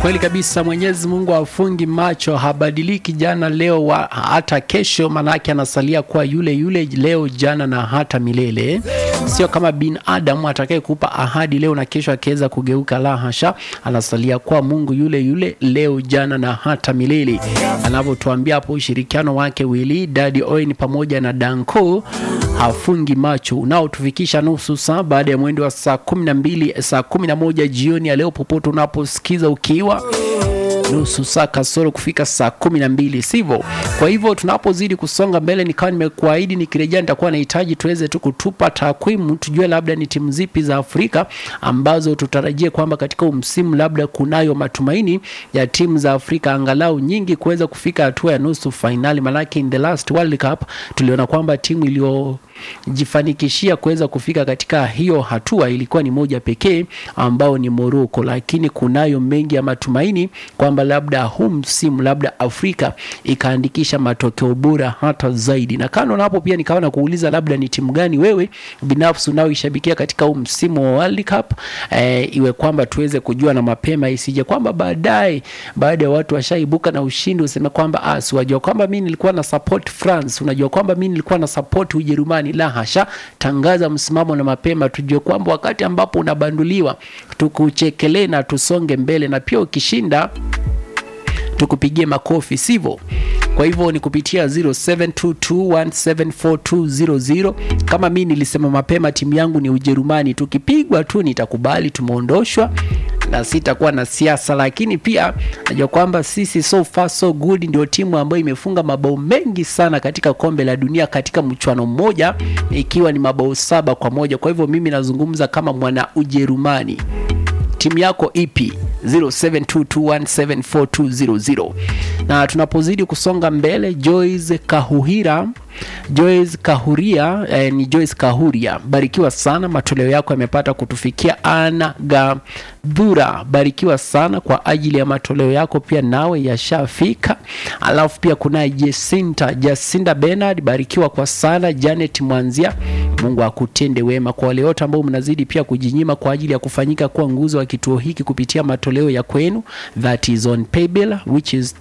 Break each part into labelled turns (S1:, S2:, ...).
S1: Kweli kabisa, Mwenyezi Mungu hafungi macho, habadiliki jana, leo wa, hata kesho, manake anasalia kuwa yule yule leo, jana na hata milele. Sio kama binadamu atakaye kupa ahadi leo na kesho akiweza kugeuka, la hasha, anasalia kuwa Mungu yule yule leo, jana na hata milele, anavyotuambia hapo. Ushirikiano wake Willy Daddy Owen pamoja na Danko hafungi macho, unaotufikisha nusu saa baada ya mwendo wa saa kumi na mbili saa kumi na moja jioni ya leo, popote unaposikiza ukiwa nusu saa kasoro kufika saa kumi na mbili sivyo? Kwa hivyo tunapozidi kusonga mbele, nikawa nimekuahidi nikirejea nitakuwa nahitaji tuweze tu kutupa takwimu, tujue labda ni timu zipi za Afrika ambazo tutarajie kwamba katika msimu labda kunayo matumaini ya timu za Afrika angalau nyingi kuweza kufika hatua ya nusu fainali, manake in the last World Cup tuliona kwamba timu iliyo jifanikishia kuweza kufika katika hiyo hatua ilikuwa ni moja pekee ambao ni Morocco, lakini kunayo mengi ya matumaini kwamba labda huu msimu labda Afrika ikaandikisha matokeo bora hata zaidi. Na kando na hapo, pia nikawa na kuuliza labda ni timu gani wewe binafsi unaoishabikia katika huu msimu wa World Cup e, iwe kwamba tuweze kujua na mapema, isije kwamba baadaye baada ya watu washaibuka na ushindi useme kwamba ah, si wajua kwamba mimi nilikuwa na support France, unajua kwamba mimi nilikuwa na support Ujerumani. La hasha, tangaza msimamo na mapema, tujue kwamba wakati ambapo unabanduliwa tukuchekelee na tusonge mbele, na pia ukishinda tukupigie makofi, sivyo? Kwa hivyo ni kupitia 0722174200 kama mi nilisema mapema, timu yangu ni Ujerumani. Tukipigwa tu nitakubali tumeondoshwa na sitakuwa na siasa, lakini pia najua kwamba sisi so far so good ndio timu ambayo imefunga mabao mengi sana katika kombe la dunia katika mchuano mmoja, ikiwa ni mabao saba kwa moja. Kwa hivyo mimi nazungumza kama mwana Ujerumani. Timu yako ipi? 0722174200 na tunapozidi kusonga mbele, Joyce Kahuhira Joyce Kahuria eh, ni Joyce Kahuria, barikiwa sana, matoleo yako yamepata kutufikia. Ana Gadhura, barikiwa sana kwa ajili ya matoleo yako, pia nawe yashafika. Alafu pia kuna Jacinta Jacinta Bernard, barikiwa kwa sana. Janet Mwanzia, Mungu akutende wema. Kwa wale wote ambao mnazidi pia kujinyima kwa ajili ya kufanyika kuwa nguzo wa kituo hiki kupitia matoleo ya kwenu, that is on paybill which is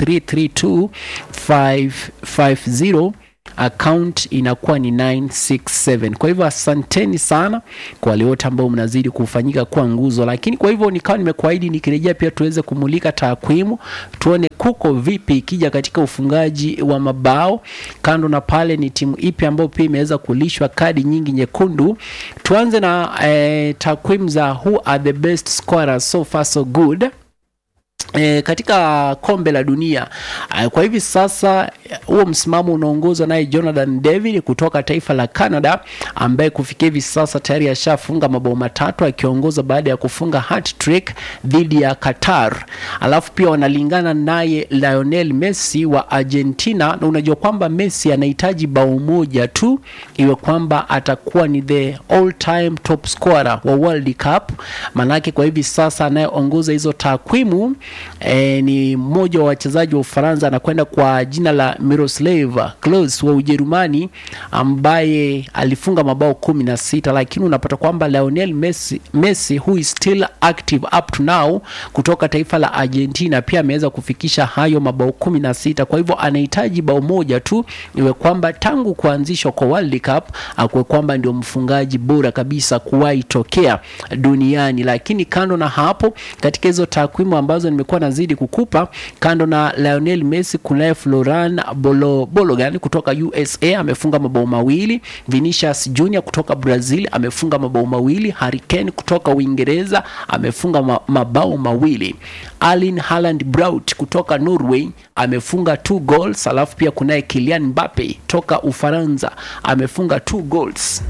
S1: 332550 account inakuwa ni 967. Kwa hivyo asanteni sana kwa wale wote ambao mnazidi kufanyika kuwa nguzo, lakini kwa hivyo nikawa nimekuahidi nikirejea pia tuweze kumulika takwimu, tuone kuko vipi ikija katika ufungaji wa mabao. Kando na pale, ni timu ipi ambayo pia imeweza kulishwa kadi nyingi nyekundu. Tuanze na eh, takwimu za who are the best scorers so far so good. E, katika kombe la dunia e, kwa hivi sasa huo msimamo unaongozwa naye Jonathan David kutoka taifa la Canada ambaye kufikia hivi sasa tayari ashafunga mabao matatu akiongoza baada ya kufunga hat-trick dhidi ya Qatar. Alafu pia wanalingana naye Lionel Messi wa Argentina, na unajua kwamba Messi anahitaji bao moja tu iwe kwamba atakuwa ni the all time top scorer wa World Cup. Manake kwa hivi sasa anayeongoza hizo takwimu E, ni mmoja wa wachezaji wa Ufaransa anakwenda kwa jina la Miroslav Klose wa Ujerumani ambaye alifunga mabao kumi na sita, lakini unapata kwamba Lionel Messi, Messi who is still active up to now kutoka taifa la Argentina pia ameweza kufikisha hayo mabao kumi na sita. Kwa hivyo anahitaji bao moja tu iwe kwamba tangu kuanzishwa kwa World Cup akuwe kwamba ndio mfungaji bora kabisa kuwahi tokea duniani. Lakini kando na hapo, katika hizo takwimu ambazo nimekuwa nazidi kukupa, kando na Lionel Messi kunaye Floran Bolo, Bologan kutoka USA amefunga mabao mawili. Vinicius Junior kutoka Brazil amefunga mabao mawili. Harry Kane kutoka Uingereza amefunga ma, mabao mawili. Erling Haaland Braut kutoka Norway amefunga two goals. Alafu pia kunaye Kylian Mbappe toka Ufaransa amefunga two goals.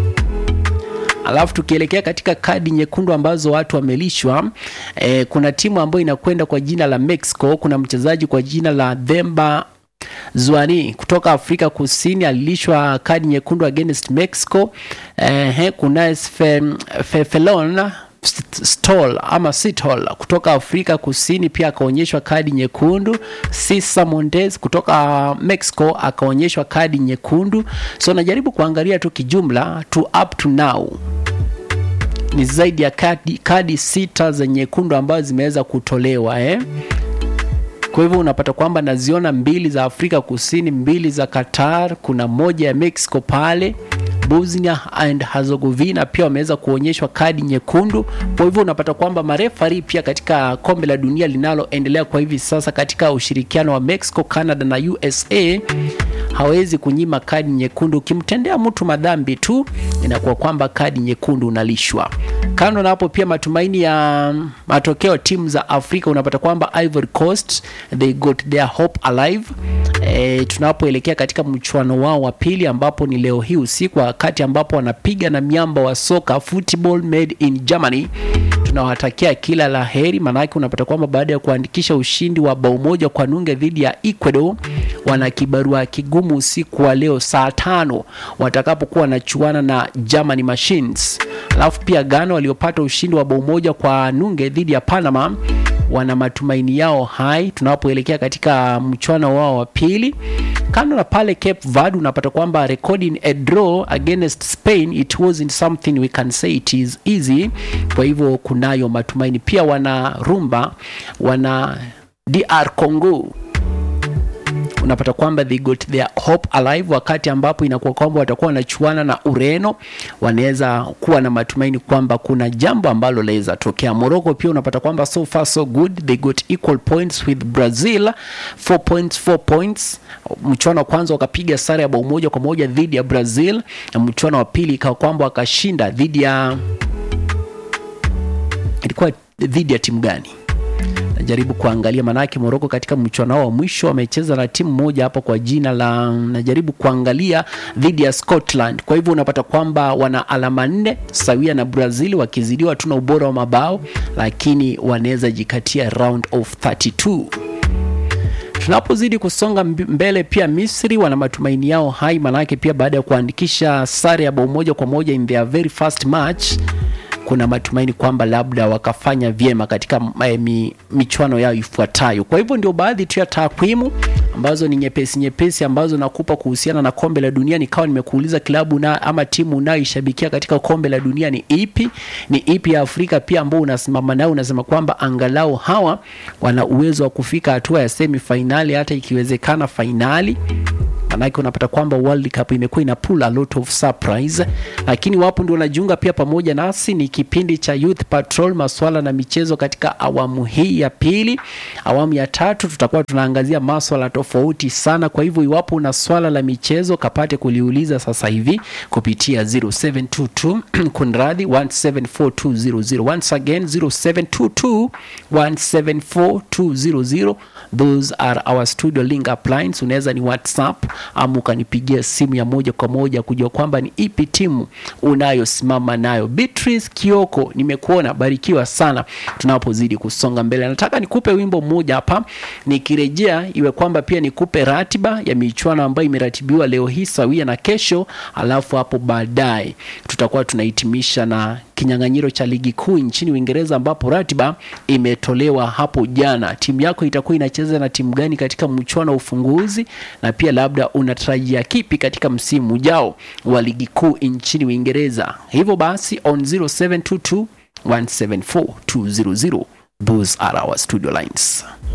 S1: Alafu tukielekea katika kadi nyekundu ambazo watu wamelishwa, e, kuna timu ambayo inakwenda kwa jina la Mexico. Kuna mchezaji kwa jina la Themba Zwane kutoka Afrika Kusini alilishwa kadi nyekundu against Mexico. E, kuna Fefelon Stol ama Sitol kutoka Afrika Kusini pia akaonyeshwa kadi nyekundu. Cesar Montes kutoka Mexico akaonyeshwa kadi nyekundu. So najaribu kuangalia tu kijumla tu up to now ni zaidi ya kadi, kadi sita za nyekundu ambazo zimeweza kutolewa eh? Kwa hivyo unapata kwamba naziona mbili za Afrika Kusini, mbili za Qatar, kuna moja ya Mexico pale Bosnia and Herzegovina pia wameweza kuonyeshwa kadi nyekundu. Kwa hivyo unapata kwamba marefari pia katika kombe la dunia linaloendelea kwa hivi sasa katika ushirikiano wa Mexico, Canada na USA hawezi kunyima kadi nyekundu. Ukimtendea mtu madhambi tu, inakuwa kwamba kadi nyekundu unalishwa. Kando na hapo, pia matumaini ya matokeo timu za Afrika, unapata kwamba Ivory Coast they got their hope alive. E, tunapoelekea katika mchuano wao wa pili ambapo ni leo hii usiku, wakati ambapo wanapiga na miamba wa soka football made in Germany tunawatakia kila la heri, maanake unapata kwamba baada ya kuandikisha ushindi wa bao moja kwa nunge dhidi ya Ecuador, wana kibarua kigumu usiku wa leo saa tano watakapokuwa wanachuana na Germany Machines. Alafu pia Ghana waliopata ushindi wa bao moja kwa nunge dhidi ya Panama wana matumaini yao hai tunapoelekea katika mchuano wao wa pili. Kando na pale Cape Verde unapata kwamba recording a draw against Spain it wasn't something we can say it is easy. Kwa hivyo kunayo matumaini pia. Wana rumba wana DR Congo unapata kwamba they got their hope alive, wakati ambapo inakuwa kwamba watakuwa wanachuana na Ureno, wanaweza kuwa na matumaini kwamba kuna jambo ambalo laweza tokea. Morocco pia unapata kwamba so far so good, they got equal points with Brazil 4 points 4 points. Mchuano wa kwanza wakapiga sare ya bao moja kwa moja dhidi ya Brazil, na mchuano wa pili ikawa kwamba wakashinda dhidi ya ilikuwa dhidi ya timu gani? najaribu kuangalia manake Morocco katika mchuano wao wa mwisho wamecheza na timu moja hapa kwa jina la najaribu kuangalia dhidi ya Scotland. Kwa hivyo unapata kwamba wana alama nne sawia na Brazil, wakizidiwa tu na ubora wa mabao, lakini wanaweza jikatia round of 32. Tunapozidi kusonga mbele, pia Misri wana matumaini yao hai, manake pia baada ya kuandikisha sare ya bao moja kwa moja in their very first match kuna matumaini kwamba labda wakafanya vyema katika mi, michuano yao ifuatayo. Kwa hivyo ndio baadhi tu ya takwimu ambazo ni nyepesi nyepesi ambazo nakupa kuhusiana na kombe la dunia. Nikawa nimekuuliza klabu na ama timu unayoishabikia katika kombe la dunia ni ipi? Ni ipi ya Afrika pia ambao unasimama nao unasema kwamba angalau hawa wana uwezo wa kufika hatua ya semi fainali, hata ikiwezekana fainali manake unapata kwamba World Cup imekuwa ina pull a lot of surprise, lakini wapo ndio wanajiunga pia pamoja nasi. Ni kipindi cha Youth Patrol, maswala na michezo katika awamu hii ya pili. Awamu ya tatu tutakuwa tunaangazia maswala tofauti sana. Kwa hivyo iwapo una swala la michezo kapate kuliuliza sasa hivi kupitia 0722 kunradhi 1742000 once again 0722 1742000 those are our studio link up lines. Unaweza ni WhatsApp ama ukanipigia simu ya moja kwa moja kujua kwamba ni ipi timu unayosimama nayo. Beatrice Kioko, nimekuona, barikiwa sana tunapozidi kusonga mbele. Nataka nikupe wimbo mmoja hapa, nikirejea iwe kwamba pia nikupe ratiba ya michuano ambayo imeratibiwa leo hii sawia na kesho, alafu hapo baadaye tutakuwa tunahitimisha na kinyang'anyiro cha ligi kuu nchini Uingereza ambapo ratiba imetolewa hapo jana. Timu yako itakuwa inacheza na timu gani katika mchuano wa ufunguzi, na pia labda unatarajia kipi katika msimu ujao wa ligi kuu nchini Uingereza? Hivyo basi on 0722 174 200 those are our studio lines.